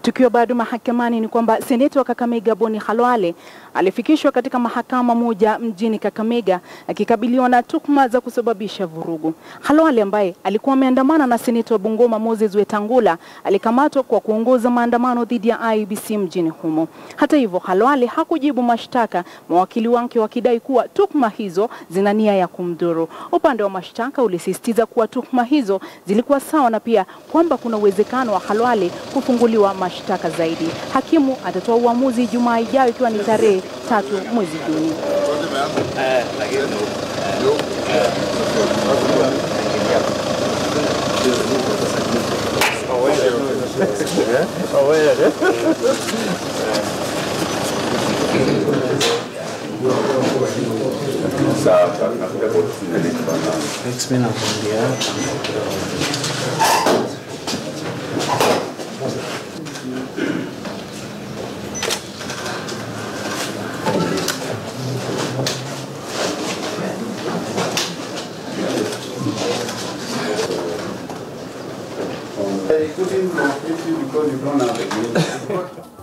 Tukiwa bado mahakamani, ni kwamba seneta wa Kakamega Boni Khalwale alifikishwa katika mahakama moja mjini Kakamega akikabiliwa na tuhuma za kusababisha vurugu. Khalwale ambaye alikuwa ameandamana na seneta wa Bungoma Moses Wetangula alikamatwa kwa kuongoza maandamano dhidi ya IEBC mjini humo. Hata hivyo, Khalwale hakujibu mashtaka, mawakili wake wakidai kuwa tuhuma hizo zina nia ya kumdhuru. Upande wa mashtaka ulisisitiza kuwa tuhuma hizo zilikuwa sawa na pia kwamba kuna uwezekano wa Khalwale kufunguliwa mashtaka zaidi. Hakimu atatoa uamuzi Ijumaa ijayo ikiwa ni tarehe tatu mwezi Juni. Mimi nakwambia I couldn't locate you because you don't have a name.